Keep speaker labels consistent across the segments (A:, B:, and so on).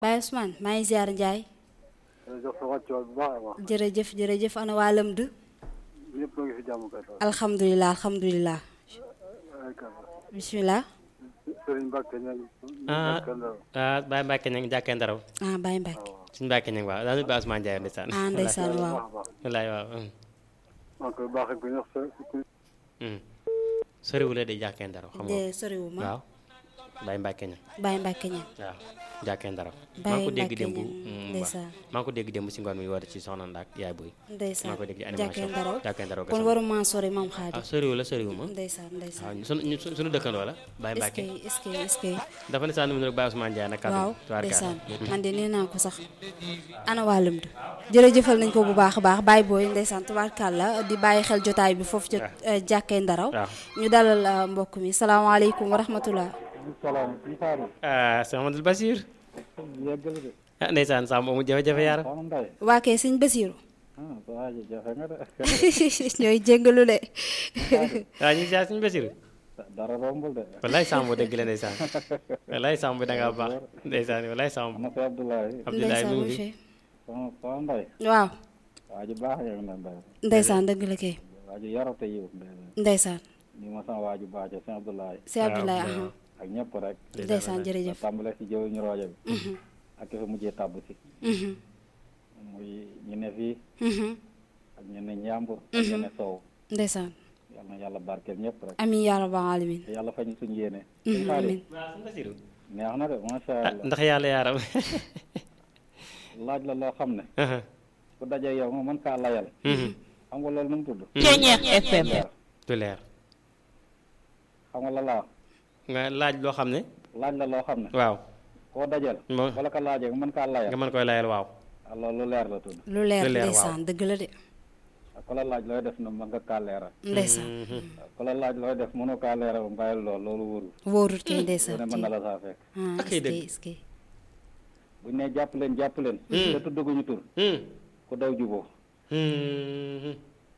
A: Baye Ousmane maa ngi ziar Ndiaye
B: jox sa wàccuwaay bu baax a baax
A: jërëjëf jërëjëf ana waa Lëmd
B: ñëpp a ngi fi jàmm kay
A: alhamdulilah alhamdulilah bisimilah
B: Sëriñ Mbàkke ña ngi
C: ah ah Baye Mbacke ña ngi jàkkee ndaraw
A: ah Baye Mbacke
C: suñu Mbacke ña ngi waaw daal Baye Ousmane Ndiaye ndeysaan
A: ah ndeysaan waaw
B: baax a baax
C: wallaay waaw hum,
B: maa ngi koy baaxee ku ñox sa ku
C: hum. soriwule di jàkkee ndaraw xam nga
A: de soriwu ma
C: waaw Baye Mbacke ña
A: Baye Mbacke ña
C: waaw jàkkee ndaraw maa
A: Baye
C: ngi ko dégg
A: Mbacke
C: démb
A: ña
C: hum, waaw.
A: ndeysaan
C: maa ngi ko dégg démb si ngoon mi woote ci soxna Ndak yaay boy
A: ndeysaan
C: maa ko dégg ci
A: jàkkee
C: animation
A: ndaraw
C: jàkkee ndaraw
A: kon waruma sori maam
C: ah
A: Xaadim
C: soriwu la soriwu ma
A: ndeysaan ndeysaan
C: waaw sunu ñu sunu dëkkandoo la Baye
A: est-ce
C: Mbacke
A: que est-ce que est-ce que
C: dafa ne saa nu mu ne Baye Ousmane Ndiaye nag kàddu
A: waaw
C: tubaarkalla.
A: ndeysaan man de nee naa ko sax ana waa Lëmd jërëjëfal nañ ko bu baax a baax Baye Boy ndeysaan tubaarkàlla di bàyyi xel jotaay bi foofu ca jàkkee ndaraw
C: waaw
A: ñu dalal uh, mbokk mi salaamaaleykum wa rahmatullah
B: salaam si Fadou
C: ah Cheikh Amadou Bassir
B: yeggal de
C: ah ndeysaan Samb amul jafe-jafe yaara
B: soxna Mbaye
A: waa kay sëñ Basiiru
B: ah sa waa ji jafe nga de
A: ñooy jéggalu de
C: waaw ñu ngi siyaar suñu Bassir
B: dara rombul de
C: wallaay Samb dëgg la ndeysaan wallaay Samb da ngaa baax ndeysaan wallaay Samb
B: ana si Abdoulaye
C: Abdoulaye
A: ndeysaan
C: mu
A: mu
C: ngi
A: fi
C: fi
B: soxna soxna Mbaye
A: waaw
B: waa ji baax yow na Mbaye
A: ndeysaan dëgg la kay
B: waa ji yarate yiw
A: ndeysaan
B: ni ma sama waa ji baax ca si Abdoulaye
A: si Abdoulaye aha
B: ak ñëpp rek
A: ndeysaan jërëjëf
B: tàmbale si jëw ñu roojo bi ak ki fa mujjee tàbb si
A: Mhm,
B: muy ñu ne fii
A: mhm.
B: ak ñu ne njàmbur ak ñu ne sow
A: ndeysaan
B: yal na yàlla barkeel ñëpp rek
A: amiin yaa rabbal alamin
B: te yàlla fañ suñu yéene
A: Mhm, amiin
C: waaw suñu Bassir
B: neex na de macha
C: ah
B: allah
C: ndax yàlla yaaram
B: laaj la loo xam ne ku daje yow nga mën kaa layal xam nga loolu nu mu tudd
D: Ceeñeex FM
B: leer
C: du leer
B: xam nga la laa
C: nga laaj loo xam ne
B: laaj la loo xam ne
C: waaw
B: koo dajal
C: Mo-
B: wala ka laajee nga mën kaa
C: nga
B: layal
C: mën koy layal waaw
B: ah loolu lu leer la tudd
A: lu leer
C: lu leer, waaw.
A: ndeysaan dëgg la de
B: ak ku la laaj looy def na mën nga kaa leeral
A: ndeysaan
B: ku la laaj looy def mënoo kaa leeral bàyyil loolu loolu wóorul
A: wóorut kay
B: lu
A: ndeysaan
B: ne mën na la saa fekk
A: ah
C: Ak ay
A: est-ce que
C: dëgg.
A: est-ce que
B: buñ ne jàpp leen jàpp leen te tuddaguñu tur
C: Hmm.
B: ku daw juboo
C: Hmm.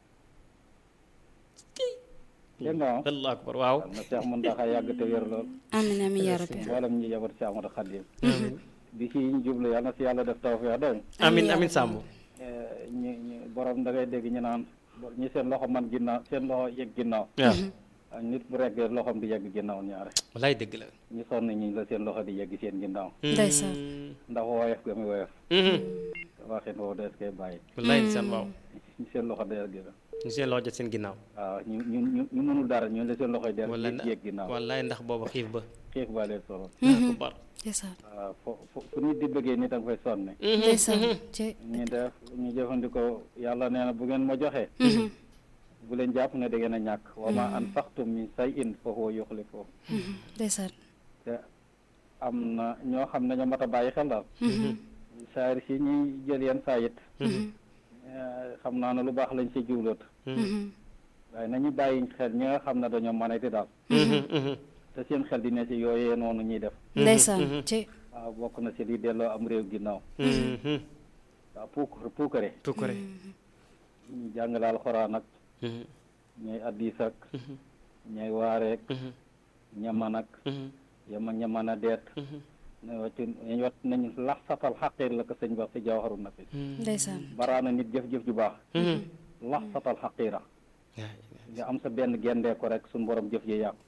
B: dégg nga ah
C: allahu akbar waaw
B: na Cheikh Mountakha yàgg te wér lool
A: amiin amiin yaa rabbi
B: mboolem ñi jabar Cheikh Ahmadou Khadim bi ci ñu jublu yàlla na si yàlla def tawfeex dégg nga
C: amin amin Samb
B: ñi ñi borom da ngay dégg ñu naan ñi seen loxo man ginnaaw seen loxo yegg ginnaaw
C: waaw
B: ak nit bu reggee loxoom di yegg ginnaaw ñaare
C: wallaay dëgg la
B: ñi sonn ñi la seen loxo di yegg seen ginnaaw
A: ndeysaan
B: ndax woyof ga mi woyof
C: Mhm.
B: waxin woowu dees koy bàyyi
C: wallaay ndeysaan waaw
B: ñi seen loxo di yegg
C: ñu seen loxo jot seen ginnaaw
B: waaw ñu ñu ñu ñu mënul dara ñu la seen loxo di
C: wallaay
B: yegg yegg ginnaaw
C: wallaay ndax booba xiif ba
B: xiif baa leen solo
C: ku bar
A: ndeysaan
B: waaw fo fo fu nit di bëggee nit a nga fay sonne
A: ndeysaan ci
B: ñu def ñu jëfandikoo yàlla nee na bu ngeen ma joxee bu leen jàpp ne da ngeen a ñàkk wa ma anfaqtum min shay'in fa huwa yukhlifuhu
A: ndeysaan
B: te am na ñoo xam ne ñoo mat a bàyyi xel daal saari si ñuy jël yenn saa it eh, xam naa ne lu baax lañ si jubloot waaye nañu bàyyi xel ñi nga xam ne dañoo manati daal te seen xel di ne si yooyee noonu ñuy def
A: ndeysaan ci
B: waaw bokk na si li delloo am réew ginnaaw waaw puuk puukare
C: tukkure
B: ñu jàngale alxuraan ak ñooy addis ak ñooy waareek ñaman ak yama ñaman a deet ne waccu ñu wat nañ lax satal xaqiir la ko sëñ wax si jawharu nafi
A: ndeysaan
B: baraana nit jëf-jëf ju baax lax satal xaqiira nga am sa benn gendee ko rek suñu borom jëf ji yàqu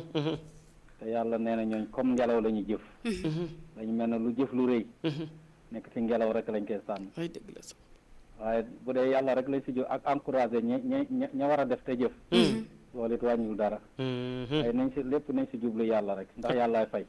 B: te yàlla nee na ñooñ comme ngelaw la ñu jëf dañu mel ne lu jëf lu rëy nekk ci ngelaw rek lañ koy sànni
C: ay dëgg la sax
B: waaye bu dee yàlla rek lañ si jóg ak encouragé ña ña ña ña war a def te jëf loolu it wàññiwul dara waaye nañ si lépp nañ si jublu yàlla rek ndax yàllaay fay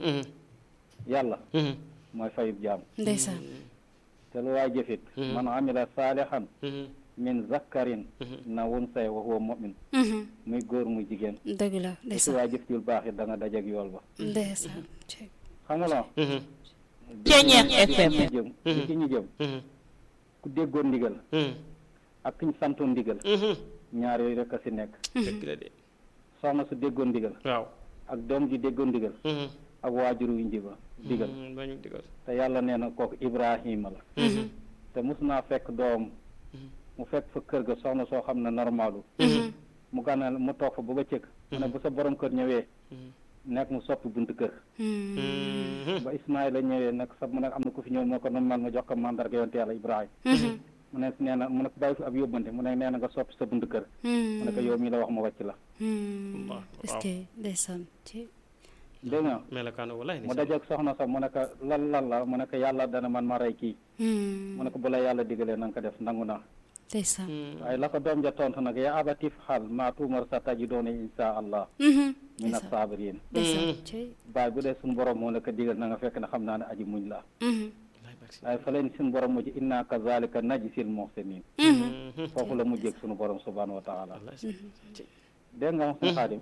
B: yàlla mooy fayub jaam
A: ndeysaan
B: te lu waay jëfit man amila saalihan min zakkarin na wun say wa huwa mu'min muy góor muy jigéen
A: dëgg la
B: te si
A: ndeysaan
B: waay jëf jul baax it da nga dajeg yool ba
A: ndeysaan ci
B: xam nga la
D: Ceeñeex FM
B: ñu jëm li ci ñu jëm ku déggoon ndigal ak ki ñu santoon ndigal ñaar yooyu rek a si nekk
C: dëgg la de
B: soxna su déggoon ndigal
C: waaw
B: ak doom ji déggoon ndigal ak waajur wu njiba digal
C: bañu digal
B: te yàlla nee na kooku Ibrahima la te mus naa fekk doom mu fekk fa kër ga soxna soo xam ne normalu mu gànnal mu toog fa ba ba cëkk mu ne bu sa borom kër ñëwee nekk mu soppi buntu kër
A: Mhm.
C: Mhm.
B: ba Ismaïla ñëwee nag sa mu ne am na ku fi ñëw moo ko nu man ma jox ko mandarga yonte yàlla Ibrahima
A: Mhm.
B: mu ne nee na mu ne ko bàyyi fi ab yóbbante mu ne nee na nga soppi sa buntu kër mu ne ko yow mii la wax ma wàcc la
A: Mhm.
C: Allah,
A: est-ce
C: waaw.
A: que ndeysaan ci
B: dégg nga
C: melokaanu walaay
B: mu dajeeg soxna sax mu ne ko lan lan la mu ne ko yàlla dana man ma rey kii
A: Mhm.
B: mu ne ko bu la yàlla digalee na nga ko def nangu naa
A: ndeysaan
B: waaye la ko doom ja tontu nag yaa abatif xaal maa tuumar sa tajidooni insha allah
A: Mhm.
B: min as-saabiriin
A: ndeysaan ci
B: baay bu dee suñu borom moo la ko digal na nga fekk ne xam naa ne aji muñ la
A: Mhm.
B: waaye fa leen suñu borom mujj inna kazalika najzil muhsinin
A: Mhm.
B: foofu la mujjeeg suñu borom subhanahu wa taala
C: wallaay
B: dégg nga wax suñu xaadim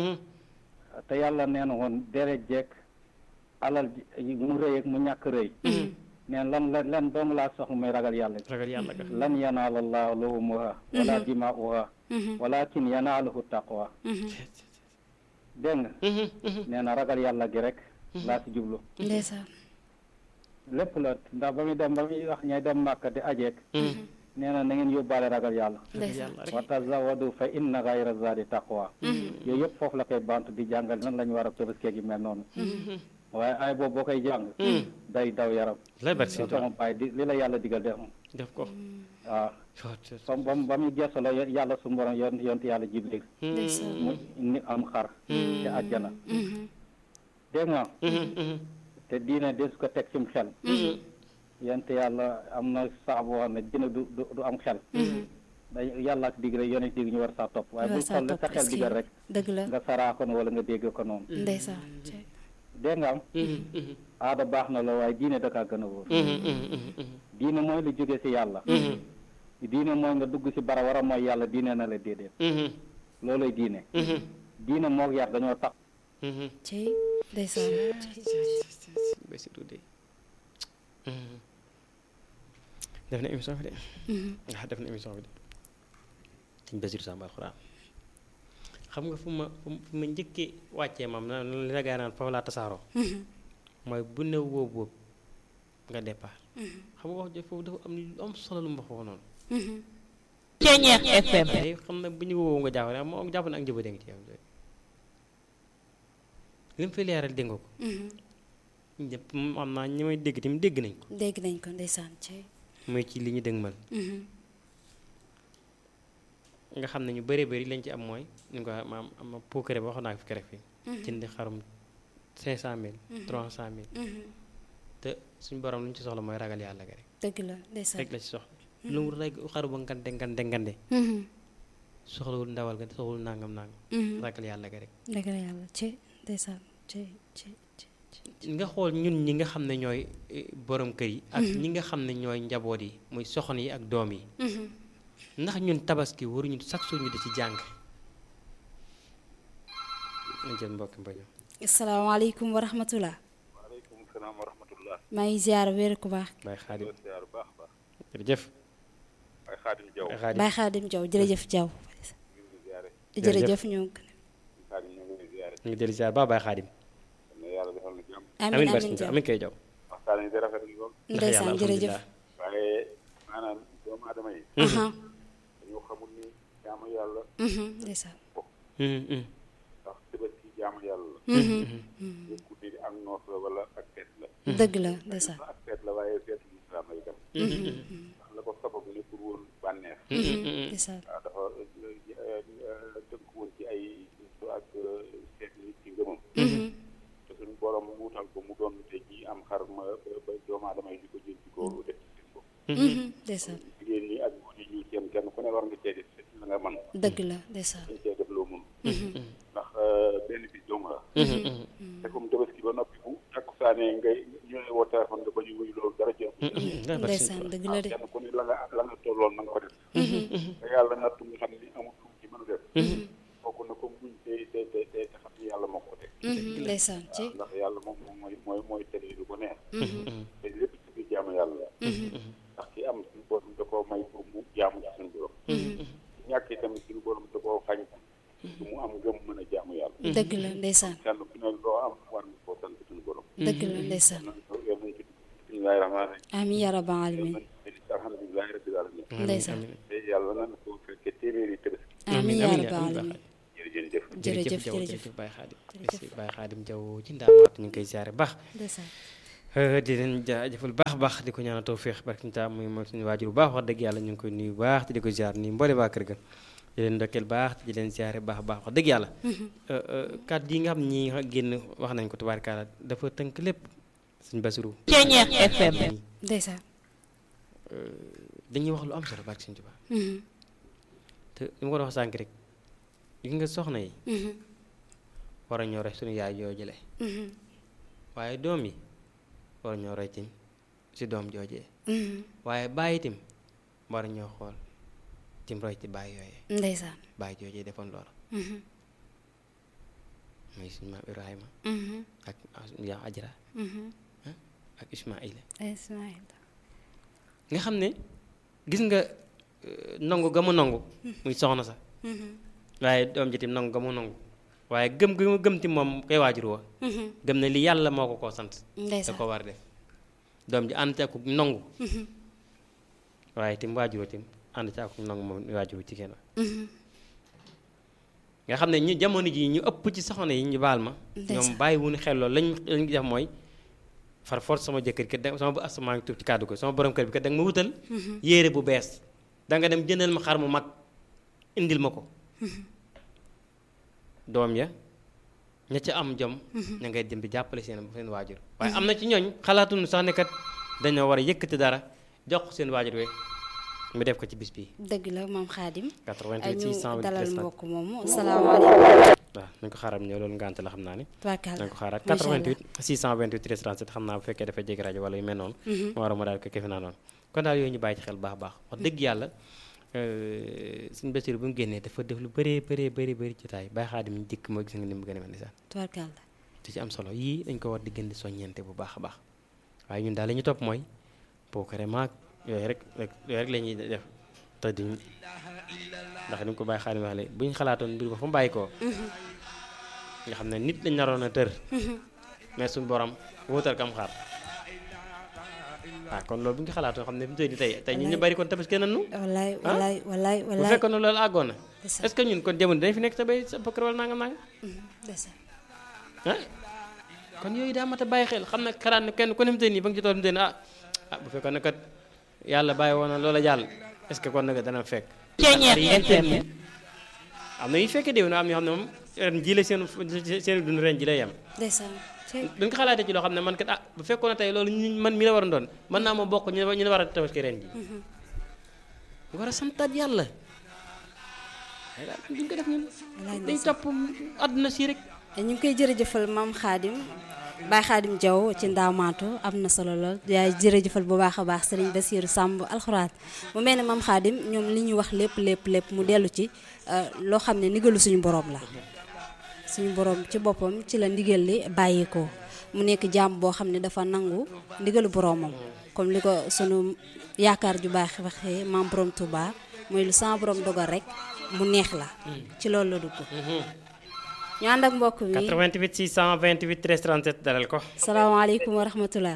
B: te yàlla nee na woon dere jeeg alal ji mu rëy ak mu ñàkk rëy neen lan la lan dong laa soxla muy ragal yàlla
C: ragal yàlla ga
B: lan yanaala allahu luhumuha wala dimaa'uha
A: Mhm.
B: walakin yanaaluhu taqwa
A: Mhm.
B: dégg nga nee na ragal yàlla gi rek laa si jublu
A: ndeysaan
B: lépp la ndax ba muy dem ba muy wax ñay dem màkk di ajeek nee na na ngeen yóbbaale ragal yàlla
A: ndeysaan
B: wa tazawadu fa inna gayra zadi taqwa yooyu yëpp foofu la koy bant di jàngal nan la ñu war a tëbaskee gi mel noonu waaye ay boobu boo koy jàng day daw yaram
C: lay bari si
B: soo sama bàyyi di li la yàlla digal def
C: def ko
B: waaw ba ba ba muy gestu la yàlla su borom yon yonti yàlla jibril
A: ndeysaan
B: mu ni am xar te àjjana
A: Mhm.
B: dégg nga te diine des ko teg cim xel yonte yàlla am na sax boo xam ne diine du du du am xel day yàlla ak dig rek yonent dig ñu war saa topp waaye
A: war
B: bul
A: saa
B: xool la sa
A: topp,
B: xel
A: est-ce que-
B: digal rek
A: dëgg la
B: nga saraa ko wala nga dégg ko noonu
A: ndeysaan ci
B: dégg nga am aada baax na la waaye diine da kaa gën a wóor diine mooy lu jóge ci yàlla diine mooy nga dugg ci bara war a mooy yàlla diine na la déedéet looloy diine diine moog yar dañoo tax
A: ci ndeysaan
C: Basiru de def na émission bi de ah def na émission bi de sëñ Basiru Samba alxuraan xam nga fu ma fu ma njëkkee wàccee maam na li la gaa naan foofu laa tasaaroo mooy bu ne wóob wóob nga départ xam nga wax jo foofu dafa am lu am solo lu mu wax foofu noonu
D: Ceñeex FM
C: tey xam na bu ñu wóowu nga jàpp ne moo jàpp ne ak njëba dénk ci yow li mu fi leeral dégg nga ko ñëpp moom am naa ñi may dégg tamit dégg nañ ko
A: dégg nañ ko ndeysaan ci
C: mooy ci li ñu dëgmal nga xam ne ñu bëree bëri lañ ci am mooy ñu ko maam am ma puukare ba wax naa ko fi keroog fii jëndi xarum cinq cent mille trois cent mille te suñu borom lu ñu ci soxla mooy ragal yàlla ga rek
A: dëgg la ndeysaan
C: rek la ci soxla lu mu rek xaru ba ngante ngante ngante soxlawul ndawal ga soxlawul nangam nangam ragal yàlla ga rek
A: dëgg la yàlla ci ndeysaan ci ci ci ci
C: nga xool ñun ñi nga xam ne ñooy eh, borom kër yi ak ñi nga xam ne ñooy njaboot yi muy soxna yi ak doom yi ndax ñun tabaski waruñu chaque jour ñu di ci jàng nañ jël mbokki mbaño
A: asalaamaaleykum wa rahmatullah
E: waaleykum salaam wa rahmatullah
A: maa ngi ziar wér ku baax
C: Baye Xaadim
E: loolu siyaar bu baax a baax
C: jërëjëf
E: waaye xaadim jaw
C: Baye Xaadim
A: Baye Xaadim Jaw jërëjëf Jaw
E: ñu ngi ziyaare
A: jërëjëf ñoo
E: xaadim ñu ngi ziyaare
C: ñu ngi dellu ziar ba Baye Xaadim
E: na yàlla defal na jàmm
A: amin
C: amin
A: amin
C: barke
A: Jaw
C: amin koy jaw
E: waxtaan yi di rafet lool
C: ndax
A: ndeysaan
C: yàlla
A: jërëjëf
C: alhamdulilah
E: waaye maanaam doomu aadama yi
A: aha
E: dañoo xamul ni jaamu yàlla
A: mhm, ndeysaan
C: Mhm, mhm.
E: ndax tabaski jaamu yàlla la
A: Mhm,
E: yëkku ni ak noos la wala ak feet la
A: dëgg la ndeysaan
E: ak feet la waaye feetu lislaam la itam ndax la ko sababu ne pour woon bànneex
A: ndeysaan
E: waaw dafa tënk woon ci ay su ak seet nit ci ngëmam te suñu borom mu wutal ko mu doon te ji am xar ma ba doomu aadama yi di ko jël di ko def ci seen bopp
A: Mhm, ndeysaan
E: jigéen ñi ak góor ñi ñu seen kenn ku ne war nga cee def la nga man
A: dëgg la ndeysaan
E: dañ cee def loo mun ndax benn bis dong la te comme tabaski ba noppi bu takkusaane ngay ñu ne woo téléphone nga ba ñu wuyu loolu dara jëm
C: Ndax barke
A: ndeysaan
C: Sëñ
A: dëgg la de
E: kenn ku ne la nga la nga tolloon na nga ko def te yàlla nattu nga xam ni amul lu ci mën a def kooku na ko muñ te te te te te xam ni yàlla moo ko teg
A: Mhm, ndeysaan ci
E: ndax yàlla moom moom mooy mooy mooy tege lu ko neex te lépp ci biir jaamu yàlla la ndax ki am suñu borom da koo may pour mu jaamu ci suñu borom ñàkk itam suñu borom da koo xañ pour mu am ngëm mën a jaamu yàlla
A: dëgg la ndeysaan
E: kenn ku ne loo am war nga koo sant suñu borom
A: dëgg la ndeysaan
E: nañ ko yal nañ ci bismillahi rahmaani rahim
A: amin ya rabbal
E: yal
A: alamin
E: nañ ci alhamdulilahi rabbil alamin
A: ndeysaan
E: te yàlla nañ ko fekkee téeméeri tabaski
A: amin ya
C: amiin
A: rabbal
C: amiin
A: alamin
E: jërëjëf
A: jërëjëf
C: Jaw
A: jërëjëf
C: jërëjëf Baye Xaadim si Baye Xaadim Jaw ci ndaamaatu ñu ngi koy ziare baax
A: ndeysaan
C: di leen jaajëfal baax baax di ko ñaanal tawféex barki ta muy mooy suñu waajur bu baax wax dëgg yàlla ñu ngi koy nuyu baax te di ko ziar nii mboole waa kër ga di leen ndokkeel baax te di leen ziare baax baax wax dëgg yàlla kàddu yi nga xam ñi génn wax nañ ko tubaarkaala dafa tënk lépp suñ basiru
D: Ceñeex FM.
A: ndeysaan
C: dañuy wax lu am solo barki suñ Tuubaa
A: Mhm,
C: te li ma ko doon wax sànq rek gi nga soxna yi
A: mhm,
C: war a ñoo roy suñu yaay joo jële
A: mhm,
C: waaye doom yi war a ñoo roy tim si doom joojee
A: mhm.
C: waaye bàyyi tim war a ñoo xool tim roy ci bàyyi yooyee
A: ndeysaan
C: bàyyi joojee defoon loola
A: Mhm,
C: muy suñu maam Ibrahima
A: mhm,
C: ak yaa Ajra
A: mhm.
C: ak Ismaïla
A: Ismaïl
C: nga xam ne gis nga euh, nangu ga mu nangu muy soxna sax
A: Mhm,
C: waaye doom ji tim nangu ga mu nangu waaye gëm gi mu gëm tim moom koy waajur wa
A: mhm.
C: gëm ne li yàlla moo ko koo sant da
A: ndeysaan
C: ko war a def doom ji ànd ci ak nangu
A: Mhm,
C: waaye tim waajuroo tim ànd ci ak nangu moom waajuru jigéen wa
A: mhm.
C: nga xam ne ñu jamono ji ñu ëpp ci soxna yi ñu baal ma
A: Ndeysaan.
C: ñoom bàyyi wuñu xel loolu lañ lañ def mooy far force sama jëkkër kat da sama bu as maa ngi tuub ci kàddu ko sama borom kër bi kat da nga ma wutal yére bu bees da nga dem jëndal ma xar mu mag indil ma ko doom ya ña ca am jom ña ngay dem bi jàppale seen seen waajur waaye am na ci ñooñ xalaatuñu sax ne kat dañoo war a yëkkati dara jox ko seen waajur we mu def ko ci bis bi
A: dëgg la maam Xaadim
C: 88
A: ñu
C: 628
A: dalal
C: 13
A: mbokk moomu salaamaaleykum
C: waaw nañ ko xaaral ñëw loolu ngànt la xam naa ne
A: tubaarkàlla
C: nañ ko xaaraat
A: macha allah
C: 88 628 13 37 xam naa bu fekkee dafay jege rajo wala yu mel noonu ma war a ma daal ko kefe naa noonu kon daal yooyu ñu bàyyi ci xel baax a baax wax dëgg yàlla suñu Basiru bu mu génnee dafa def lu bëree bëree bëri bëri ci taay bàyyi xaadim ñu dikk moo gis nga ni mu gën a mel ni sax
A: tubaarkàlla
C: te ci am solo yii dañ ko war di gën di soññente bu baax a baax waaye ñun daal la ñu topp mooy pookare maag yooyu rek rek yooyu rek la ñuy def te duñ ndax ni mu ko bàyyi xaadim waxle bu ñu xalaatoon mbir ba fa mu bàyyi koo nga xam ne nit lañ naroon a tër mais suñu borom wóotal kam xaar waaw kon loolu bu ñu ko xalaatoon xam ne fi mu toll nii tey tey ñun ñu bari kon tabaski nañu
A: wallaay wallaay wallaay
C: bu
A: wallaay
C: fekkoon ne loolu àggoon na
A: Ndeysaan.
C: est-ce que ñun kon jamono dañ fi nekk sa bay sa bokkar wala nangam nangam
A: ndeysaan
C: ah kon yooyu daa mat a bàyyi xel xam ne xalaat ne kenn ku ne fi mu toll nii ba nga ci tool fi mu toll nii ah ah bu fekkoon ne kat yàlla bàyyi woon na loola jàll est-ce que kon nag dana fekk
D: Ceñeex
C: yi ñu
D: FM.
C: nii am na yu fekkee déw na am ñoo xam ne moom ren ji la seen seen dund ren ji lay yem
A: ndeysaan cey
C: duñ ko xalaatee ci loo xam ne man kat ah bu fekkoon ne tey loolu ñu man mi la war a doon mën naa ma bokk ñu ne ñu ne war a tabaski ren ji war a santaat yàlla waaye daal duñ ko def ñun
A: wallaay
C: dañ
A: ndeysaan
C: topp àdduna si rek
A: ñu ngi koy jërëjëfal maam Xaadim Baay Xaadim Jaw ci ndaamaatu am na solo lool yaay jërëjëfal bu baax a baax sëriñ Basiiru Sàmb alxuraan mu mel ne maam Xaadim ñoom li ñu wax lépp lépp lépp mu dellu ci euh, loo xam ne ndigalu suñu borom la suñu borom ci boppam ci la ndigal li bàyyeekoo mu nekk jaam boo xam ne dafa nangu ndigalu boromam comme li ko sunu yaakaar ju baax waxee maam borom Touba mooy lu sama borom dogal rek mu neex la ci loolu la dugg ñu ànd ak mbokk mi
C: 88 628 13 37 dalal ko
A: salaamaaleykum wa rahmatulah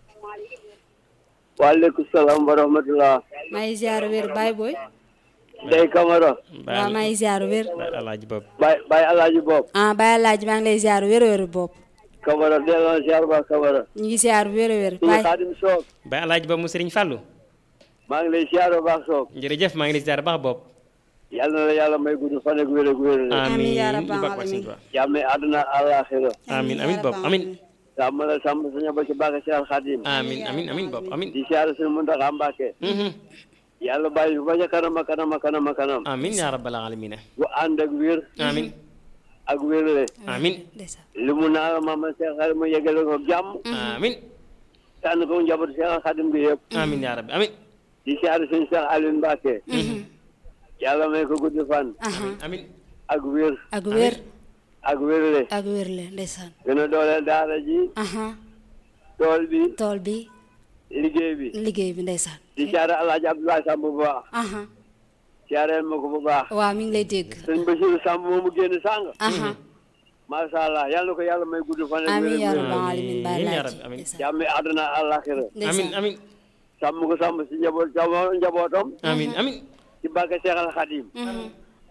F: waaleykum salaam wa rahmatulah.
A: maa ngi ziar wér Baye Boy
F: Ndeye Camara.
A: waaw maa ngi ziar wér
C: Baay Alaaji Bob
F: Baye Baye Alaaji Bob.
A: ah Baye Alaaji maa ngi lay ziar wér wér bopp
F: Camara delloo ziar ba Camara.
A: ñu ngi ziar wér wér
F: suñu
A: Baye
F: xaadim soog.
C: Baay Alaaji Bob mu Sëriñ Fàllu
F: maa ngi lay ziar ba baax soog.
C: jërëjëf maa ngi lay ziar baax Bob
F: yàlla na la yàlla may gudd fan ak wér ak wér.
A: Amiin yaa
C: amiin
A: rabbal
C: ñu bokk ak
A: aalamiin.
C: Sëriñ Tuubaa
F: jàmme àdduna àllaaxira.
C: amiin amiin Bob amiin
F: sàmm la sàmm suñu ba ci baax Cheikh Xaadim.
C: amiin amiin amiin Bob amiin
F: di ziar suñu Muntaxa Mbàkke.
C: Mhm.
F: yàlla bàyyi ba ca kanam a kanam a kanam a kanam.
C: amiin yaa rabbal aalamiin
F: bu ànd ak wér.
C: amiin
F: ak wérle.
C: amiin
A: ndeysaan
F: li mu naa maama Cheikh Xaadim mu yeggale ko jàmm.
C: amiin
F: tànn ko njabootu Cheikh Xaadim bi yëpp.
C: amiin yaa rabbi amiin
F: di ziar suñu Cheikh Aliou Mbàkke. yàlla may ko gudd fan.
A: aha
C: amiin
F: ak wér.
A: ak wér
F: ak wérle.
A: ak wér le ndeysaan
F: gën a dooleel daara ji.
A: aha
F: tool bi.
A: tool bi
F: liggéey bi.
A: liggéey bi ndeysaan
F: di siyaare alaaji Abdoulaye Samb bu baax.
A: aha
F: siyaareel ma ko bu baax.
A: waaw mi ngi lay dégg
F: sëñ Basiru Samb moomu génn sàng.
A: aha
F: macha allah yàlla na ko yàlla may gudd fan. ak
A: amiin yaa
F: wér
A: rabbal aalamiin Baye
C: Amiin yaa
A: Alaaji
C: rabbi, amiin.
A: ndeysaan
F: jàmmi àdduna àllaaxira.
C: amiin
A: ndeysaan
C: amiin
F: sàmm ko sàmm si njaboot sàmm njabootam.
C: amiin amiin
F: ci barke Seexal Xadim.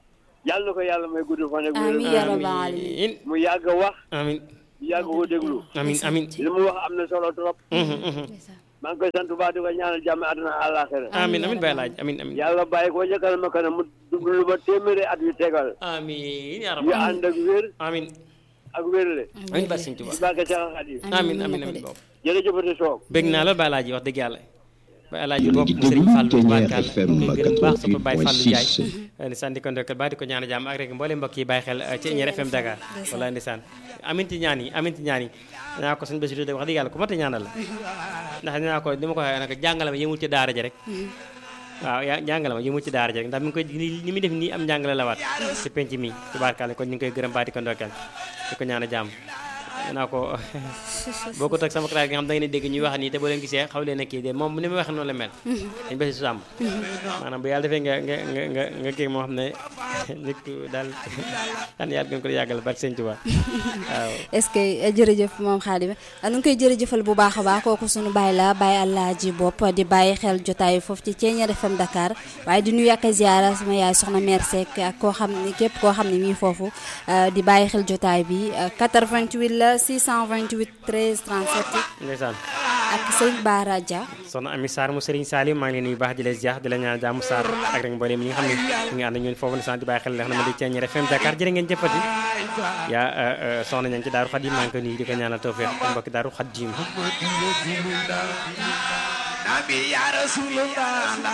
F: yàlla na ko yàlla may gudd fan ak wér
A: amiin yaa rabbal alamin
C: amiin
F: mu yàgg a wax
C: amiin
F: mu yàgg ko déglu
C: amiin amiin
F: li mu wax am na solo trop
C: Mhm, mhm.
F: maa ngi koy sant bu baax di ko ñaanal jàmm àdduna àllaaxira
C: amiin amiin Baye Laaj amiin amiin
F: yàlla bàyyi ko ca kanam a kanam mu dund lu ba téeméeri at yu tegal
C: amiin yaa
F: yu
C: rabbal
F: ànd ak wér
C: amiin
F: ak wérle
C: amiin Baye Sëñ Tuubaa
F: di bàkke Seex Xaadim
C: amiin
A: mën na
C: amiin
A: ko
C: amiin
A: de.
C: boobu
F: jërëjëfati soog
C: bëgg naa lool Baye Laaj wax dëgg yàlla Baye Laaj bopp
G: di
C: mu Sëriñ
G: déglu
C: Fallou
G: Ténière
C: Barkal
G: FM
C: ñu koy gërëm baax sopp Baye Fallou Ndiaye
G: 88.6.
C: ndeysaan di ko ndokkal baax di ko ñaan jàmm ak rek mboolem mbokk yi bàyyi xel ci Ténière FM Dakar wala ndeysaan amin ci ñaan yi amin ci ñaan yi naa ko suñu Bassirou de wax dëgg yàlla ku mat a ñaanal la ndax dinaa ko ni ma ko waxee nag jàngale ma yëmul ci daara ja rek waaw yaa jàngale ma yëmul ci daara ja rek ndax mi ngi koy ni muy def nii am njàngale la waat ci penc mi tubaarkàlla kon ñu ngi koy gërëm baax di ko ndokkal di ko ñaan jàmm naa ko boo ko toog sama classe gi nga xam da ngeen di dégg ñuy wax nii te boo leen gisee xaw leen a kii de moom ni muy wax noonu la mel dañ basi su sàmm maanaam bu yàlla defee nga nga nga nga nga kii moo xam ne nit ku daal xan yàlla gën ko yàggal barke sëñ Tuubaa waaw
A: est-ce que eh, jërëjëf moom Xaadim nu ngi koy jërëjëfal bu baax a baax kooku suñu bàyyi la bàyyi Alaaji bopp di bàyyi xel jotaay foofu ci Ténière FM Dakar waaye di nuyu ak a ziara sama yaay soxna mère Seck ak koo xam ne képp koo xam ne mii foofu eh, di bàyyi xel jotaay bi eh, 88 la 628 13 37
C: ndeysaan
A: ak sëñ Baara Dia
C: soxna Ami Sarr mu Serigne Salim maa ngi leen nuyu baax di leen ziar di la ñaan jàmm Sarr ak rek mboolem ñi nga xam ne ñu ngi ànd ak ñun foofu ne sant di bàyyi xel li nga xam ne ma di Ténière FM Dakar jërë ngeen jëfati yaa soxna ña ngi ci Daaru Xadim maa ngi ko nuyu di ko ñaanal tawfeex mbokki Daaru Xadim